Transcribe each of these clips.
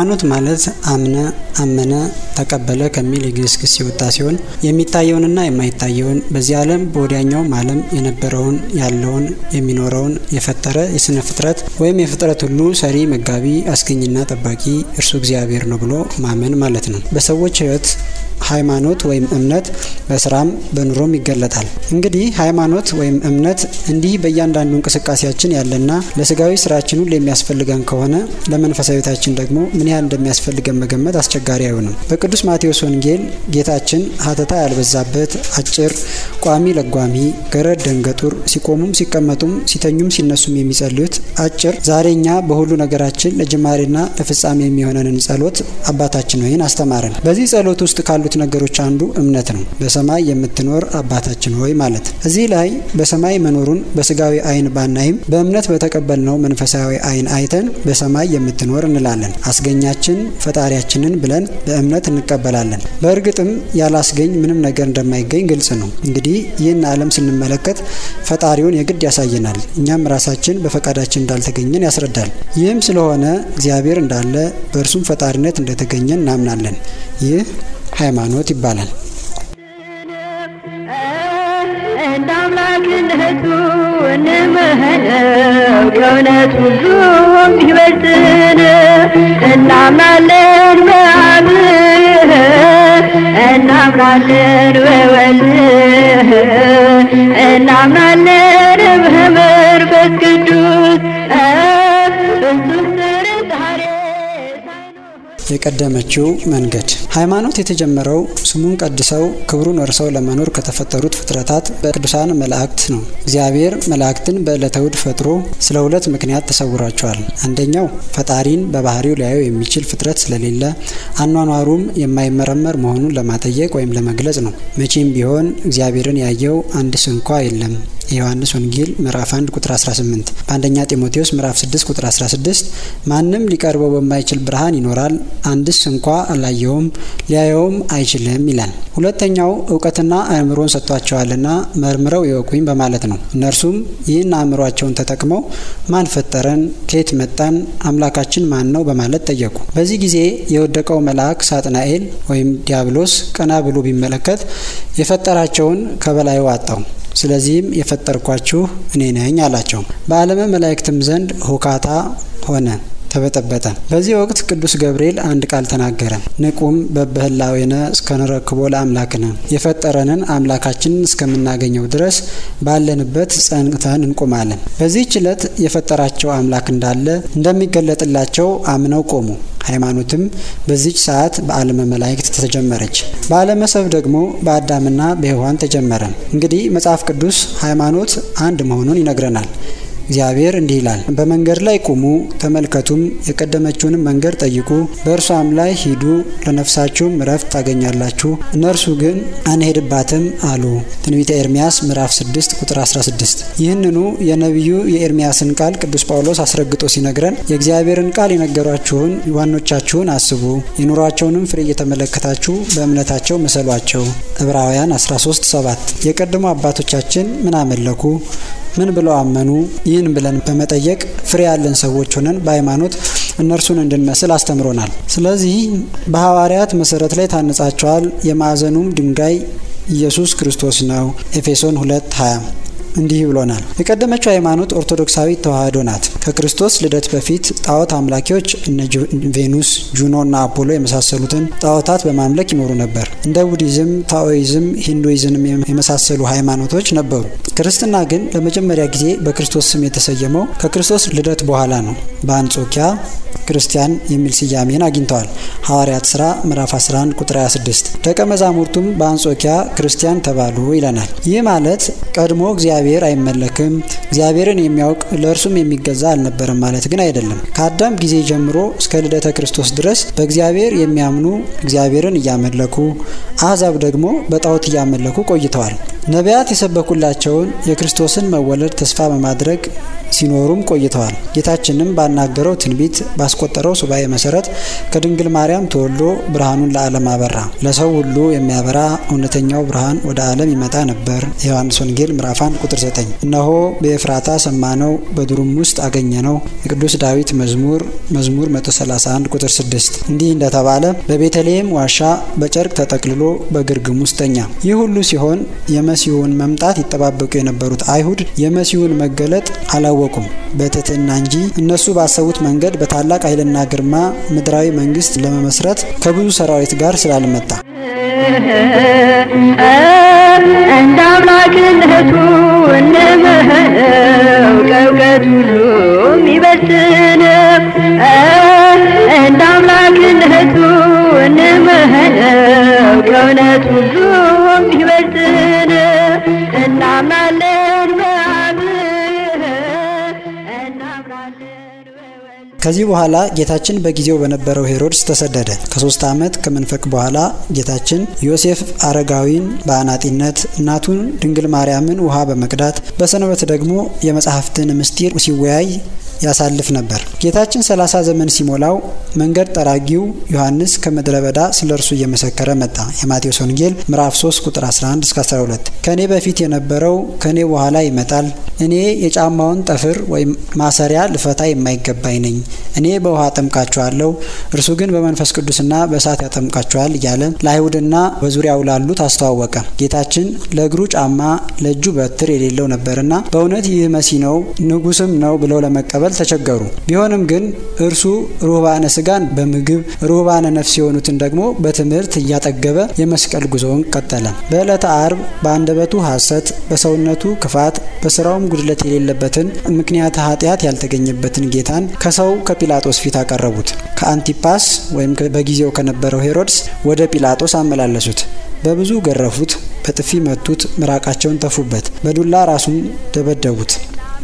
ሃይማኖት ማለት አምነ፣ አመነ፣ ተቀበለ ከሚል የግዕዝ ግስ የወጣ ሲሆን የሚታየውንና የማይታየውን በዚህ ዓለም በወዲያኛውም ዓለም የነበረውን ያለውን የሚኖረውን የፈጠረ የስነ ፍጥረት ወይም የፍጥረት ሁሉ ሰሪ፣ መጋቢ፣ አስገኝና ጠባቂ እርሱ እግዚአብሔር ነው ብሎ ማመን ማለት ነው። በሰዎች ሕይወት ሃይማኖት ወይም እምነት በስራም በኑሮም ይገለጣል። እንግዲህ ሃይማኖት ወይም እምነት እንዲህ በእያንዳንዱ እንቅስቃሴያችን ያለና ለስጋዊ ስራችን ሁሉ የሚያስፈልገን ከሆነ ለመንፈሳዊታችን ደግሞ ምን ያህል እንደሚያስፈልገን መገመት አስቸጋሪ አይሆንም። በቅዱስ ማቴዎስ ወንጌል ጌታችን ሀተታ ያልበዛበት አጭር፣ ቋሚ ለጓሚ፣ ገረድ ደንገጡር፣ ሲቆሙም ሲቀመጡም ሲተኙም ሲነሱም የሚጸልዩት አጭር ዛሬ እኛ በሁሉ ነገራችን ለጅማሬና ለፍጻሜ የሚሆነንን ጸሎት አባታችን ሆይን አስተማረን። በዚህ ጸሎት ውስጥ ካሉት ነገሮች አንዱ እምነት ነው። በሰማይ የምትኖር አባታችን ሆይ ማለት። እዚህ ላይ በሰማይ መኖሩን በስጋዊ አይን ባናይም በእምነት በተቀበልነው መንፈሳዊ አይን አይተን በሰማይ የምትኖር እንላለን። አስገኛችን ፈጣሪያችንን ብለን በእምነት እንቀበላለን። በእርግጥም ያላስገኝ ምንም ነገር እንደማይገኝ ግልጽ ነው። እንግዲህ ይህን ዓለም ስንመለከት ፈጣሪውን የግድ ያሳየናል። እኛም ራሳችን በፈቃዳችን እንዳልተገኘን ያስረዳል። ይህም ስለሆነ እግዚአብሔር እንዳለ በእርሱም ፈጣሪነት እንደተገኘን እናምናለን። ይህ ሃይማኖት ይባላል። እንደ አምላክነቱ እንምህነው ከእውነት ሁሉ የሚበልጥን እናምናለን በአብ እናምናለን በወልድ እናምናለን በመንፈስ ቅዱስ ፍጹም ጥርጣሬ የቀደመችው መንገድ ሃይማኖት የተጀመረው ስሙን ቀድሰው ክብሩን ወርሰው ለመኖር ከተፈጠሩት ፍጥረታት በቅዱሳን መላእክት ነው። እግዚአብሔር መላእክትን በዕለተ እሑድ ፈጥሮ ስለ ሁለት ምክንያት ተሰውሯቸዋል። አንደኛው ፈጣሪን በባህሪው ሊያየው የሚችል ፍጥረት ስለሌለ አኗኗሩም የማይመረመር መሆኑን ለማጠየቅ ወይም ለመግለጽ ነው። መቼም ቢሆን እግዚአብሔርን ያየው አንድ ስንኳ የለም። የዮሐንስ ወንጌል ምዕራፍ 1 ቁጥር 18፣ በአንደኛ ጢሞቴዎስ ምዕራፍ 6 ቁጥር 16 ማንም ሊቀርበው በማይችል ብርሃን ይኖራል፣ አንድስ እንኳ አላየውም ሊያየውም አይችልም ይላል። ሁለተኛው እውቀትና አእምሮን ሰጥቷቸዋልና መርምረው ይወቁኝ በማለት ነው። እነርሱም ይህን አእምሯቸውን ተጠቅመው ማን ፈጠረን? ከየት መጣን? አምላካችን ማን ነው? በማለት ጠየቁ። በዚህ ጊዜ የወደቀው መልአክ ሳጥናኤል ወይም ዲያብሎስ ቀና ብሎ ቢመለከት የፈጠራቸውን ከበላዩ አጣው። ስለዚህም የፈጠርኳችሁ እኔ ነኝ አላቸው። በዓለመ መላእክትም ዘንድ ሁካታ ሆነ፣ ተበጠበጠ። በዚህ ወቅት ቅዱስ ገብርኤል አንድ ቃል ተናገረ። ንቁም በበህላዌነ እስከንረክቦ ለአምላክነ የፈጠረንን አምላካችንን እስከምናገኘው ድረስ ባለንበት ጸንተን እንቆማለን። በዚህች ዕለት የፈጠራቸው አምላክ እንዳለ እንደሚገለጥላቸው አምነው ቆሙ። ሃይማኖትም በዚች ሰዓት በዓለመ መላእክት ተጀመረች። በዓለመ ሰብ ደግሞ በአዳምና በሔዋን ተጀመረ። እንግዲህ መጽሐፍ ቅዱስ ሃይማኖት አንድ መሆኑን ይነግረናል። እግዚአብሔር እንዲህ ይላል፣ በመንገድ ላይ ቁሙ ተመልከቱም፣ የቀደመችውንም መንገድ ጠይቁ፣ በእርሷም ላይ ሂዱ፣ ለነፍሳችሁም እረፍት ታገኛላችሁ። እነርሱ ግን አንሄድባትም አሉ። ትንቢተ ኤርምያስ ምዕራፍ 6 ቁጥር 16። ይህንኑ የነቢዩ የኤርምያስን ቃል ቅዱስ ጳውሎስ አስረግጦ ሲነግረን የእግዚአብሔርን ቃል የነገሯችሁን ዋኖቻችሁን አስቡ፣ የኑሯቸውንም ፍሬ እየተመለከታችሁ በእምነታቸው ምሰሏቸው። ዕብራውያን 13 7 የቀደሙ አባቶቻችን ምን አመለኩ ምን ብለው አመኑ? ይህን ብለን በመጠየቅ ፍሬ ያለን ሰዎች ሆነን በሃይማኖት እነርሱን እንድንመስል አስተምሮናል። ስለዚህ በሐዋርያት መሰረት ላይ ታንጻቸዋል። የማዕዘኑም ድንጋይ ኢየሱስ ክርስቶስ ነው። ኤፌሶን 2 20 እንዲህ ብሎናል። የቀደመችው ሃይማኖት ኦርቶዶክሳዊ ተዋህዶ ናት። ከክርስቶስ ልደት በፊት ጣዖት አምላኪዎች እነ ቬኑስ፣ ጁኖ እና አፖሎ የመሳሰሉትን ጣዖታት በማምለክ ይኖሩ ነበር። እንደ ቡዲዝም፣ ታኦይዝም፣ ሂንዱይዝም የመሳሰሉ ሃይማኖቶች ነበሩ። ክርስትና ግን ለመጀመሪያ ጊዜ በክርስቶስ ስም የተሰየመው ከክርስቶስ ልደት በኋላ ነው። በአንጾኪያ ክርስቲያን የሚል ስያሜን አግኝተዋል። ሐዋርያት ሥራ ምዕራፍ 11 ቁጥር 26 ደቀ መዛሙርቱም በአንጾኪያ ክርስቲያን ተባሉ ይለናል። ይህ ማለት ቀድሞ እግዚአብሔር አይመለክም፣ እግዚአብሔርን የሚያውቅ ለእርሱም የሚገዛ አልነበረም ማለት ግን አይደለም። ከአዳም ጊዜ ጀምሮ እስከ ልደተ ክርስቶስ ድረስ በእግዚአብሔር የሚያምኑ እግዚአብሔርን እያመለኩ፣ አሕዛብ ደግሞ በጣዖት እያመለኩ ቆይተዋል። ነቢያት የሰበኩላቸውን የክርስቶስን መወለድ ተስፋ በማድረግ ሲኖሩም ቆይተዋል። ጌታችንም ባናገረው ትንቢት ባስቆጠረው ሱባኤ መሰረት ከድንግል ማርያም ተወልዶ ብርሃኑን ለዓለም አበራ። ለሰው ሁሉ የሚያበራ እውነተኛው ብርሃን ወደ ዓለም ይመጣ ነበር። የዮሐንስ ወንጌል ምዕራፍ 1 ቁጥር 9። እነሆ በኤፍራታ ሰማነው፣ በዱሩም ውስጥ አገኘነው። የቅዱስ ዳዊት መዝሙር መዝሙር 131 ቁጥር 6። እንዲህ እንደተባለ በቤተልሔም ዋሻ በጨርቅ ተጠቅልሎ በግርግም ውስጥ ተኛ። ይህ ሁሉ ሲሆን የመሲሁን መምጣት ይጠባበቁ የነበሩት አይሁድ የመሲሁን መገለጥ አላወቁም በትህትና እንጂ እነሱ ባሰቡት መንገድ በታላቅ ኃይልና ግርማ ምድራዊ መንግስት ለመመስረት ከብዙ ሰራዊት ጋር ስላልመጣ እንደ አምላክነቱ እንምህነው ከእውቀት ሁሉ የሚበልጥነው እንደ አምላክነቱ እንምህነው ከእውነት ሁሉ የሚበልጥነው እናምናለን በአብ እናምናለን በወልድ ከዚህ በኋላ ጌታችን በጊዜው በነበረው ሄሮድስ ተሰደደ። ከሶስት ዓመት ከመንፈቅ በኋላ ጌታችን ዮሴፍ አረጋዊን በአናጢነት እናቱን ድንግል ማርያምን ውሃ በመቅዳት በሰንበት ደግሞ የመጽሐፍትን ምስጢር ሲወያይ ያሳልፍ ነበር። ጌታችን 30 ዘመን ሲሞላው መንገድ ጠራጊው ዮሐንስ ከምድረ በዳ ስለ እርሱ እየመሰከረ መጣ። የማቴዎስ ወንጌል ምዕራፍ 3 ቁጥር 11 እስከ 12። ከኔ በፊት የነበረው ከኔ በኋላ ይመጣል፣ እኔ የጫማውን ጠፍር ወይም ማሰሪያ ልፈታ የማይገባኝ ነኝ። እኔ በውሃ አጠምቃችኋለሁ፣ እርሱ ግን በመንፈስ ቅዱስና በእሳት ያጠምቃችኋል እያለ ለአይሁድና በዙሪያው ላሉት አስተዋወቀ። ጌታችን ለእግሩ ጫማ ለእጁ በትር የሌለው ነበርና በእውነት ይህ መሲ ነው ንጉስም ነው ብለው ለመቀበል ተቸገሩ። ቢሆንም ግን እርሱ ሩህባነ ስጋን በምግብ ሩህባነ ነፍስ የሆኑትን ደግሞ በትምህርት እያጠገበ የመስቀል ጉዞውን ቀጠለ። በዕለተ አርብ በአንደበቱ ሐሰት፣ በሰውነቱ ክፋት፣ በስራውም ጉድለት የሌለበትን ምክንያተ ኃጢአት ያልተገኘበትን ጌታን ከሰው ከጲላጦስ ፊት አቀረቡት። ከአንቲፓስ ወይም በጊዜው ከነበረው ሄሮድስ ወደ ጲላጦስ አመላለሱት። በብዙ ገረፉት፣ በጥፊ መቱት፣ ምራቃቸውን ተፉበት፣ በዱላ ራሱን ደበደቡት።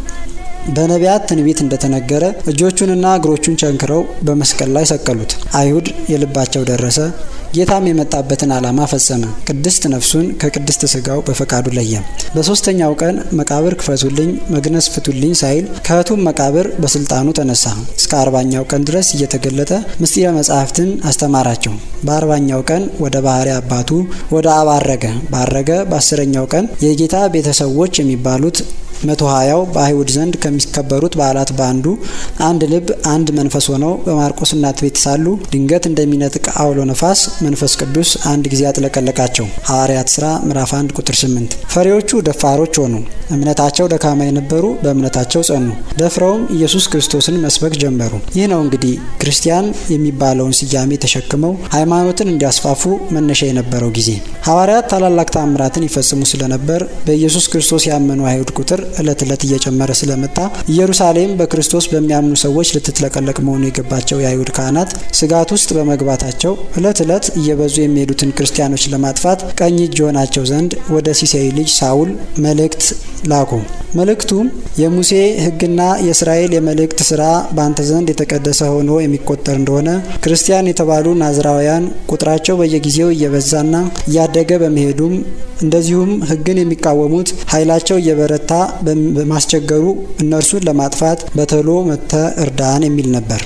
በነቢያት ትንቢት እንደተነገረ እጆቹንና እግሮቹን ቸንክረው በመስቀል ላይ ሰቀሉት። አይሁድ የልባቸው ደረሰ። ጌታም የመጣበትን ዓላማ ፈጸመ። ቅድስት ነፍሱን ከቅድስት ስጋው በፈቃዱ ለየ። በሶስተኛው ቀን መቃብር ክፈቱልኝ፣ መግነዝ ፍቱልኝ ሳይል ከህቱም መቃብር በስልጣኑ ተነሳ። እስከ አርባኛው ቀን ድረስ እየተገለጠ ምስጢረ መጻሕፍትን አስተማራቸው። በአርባኛው ቀን ወደ ባህሪ አባቱ ወደ አብ አረገ። ባረገ በአስረኛው ቀን የጌታ ቤተሰቦች የሚባሉት መቶ ሀያው በአይሁድ ዘንድ ከሚከበሩት በዓላት በአንዱ አንድ ልብ አንድ መንፈስ ሆነው በማርቆስ እናት ቤት ሳሉ ድንገት እንደሚነጥቅ አውሎ ነፋስ መንፈስ ቅዱስ አንድ ጊዜ አጥለቀለቃቸው። ሐዋርያት ሥራ ምዕራፍ 1 ቁጥር 8። ፈሪዎቹ ደፋሮች ሆኑ። እምነታቸው ደካማ የነበሩ በእምነታቸው ጸኑ። ደፍረውም ኢየሱስ ክርስቶስን መስበክ ጀመሩ። ይህ ነው እንግዲህ ክርስቲያን የሚባለውን ስያሜ ተሸክመው ሃይማኖትን እንዲያስፋፉ መነሻ የነበረው ጊዜ። ሐዋርያት ታላላቅ ተአምራትን ይፈጽሙ ስለነበር በኢየሱስ ክርስቶስ ያመኑ አይሁድ ቁጥር እለት እለት እየጨመረ ስለመጣ ኢየሩሳሌም በክርስቶስ በሚያምኑ ሰዎች ልትጥለቀለቅ መሆኑ የገባቸው የአይሁድ ካህናት ስጋት ውስጥ በመግባታቸው እለት እለት እየበዙ የሚሄዱትን ክርስቲያኖች ለማጥፋት ቀኝ እጅ የሆናቸው ዘንድ ወደ ሲሴይ ልጅ ሳውል መልእክት ላኩ። መልእክቱም የሙሴ ሕግና የእስራኤል የመልእክት ስራ በአንተ ዘንድ የተቀደሰ ሆኖ የሚቆጠር እንደሆነ ክርስቲያን የተባሉ ናዝራውያን ቁጥራቸው በየጊዜው እየበዛና እያደገ በመሄዱም እንደዚሁም ሕግን የሚቃወሙት ኃይላቸው እየበረታ በማስቸገሩ እነርሱን ለማጥፋት በቶሎ መጥተ እርዳን የሚል ነበር።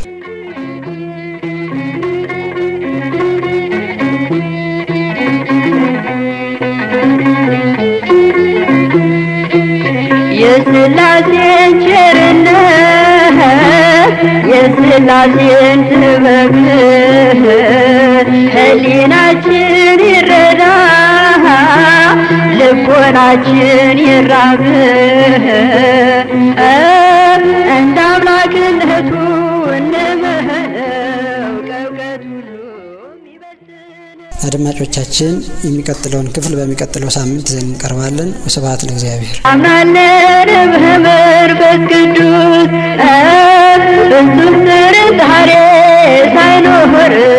የስላሴን ቸርነት የስላሴን ጥበብ ህሊናችን ይረዳ ልቦናችን ይራብ እንደ አምላክነቱ እንምህነው ከእውቀት ሁሉ ይበልጥን አድማጮቻችን የሚቀጥለውን ክፍል በሚቀጥለው ሳምንት ይዘን እንቀርባለን። ወስብሐት ለእግዚአብሔር። አምናለን በመንፈስ ቅዱስ ፍጹም ጥርጣሬ ሳይኖር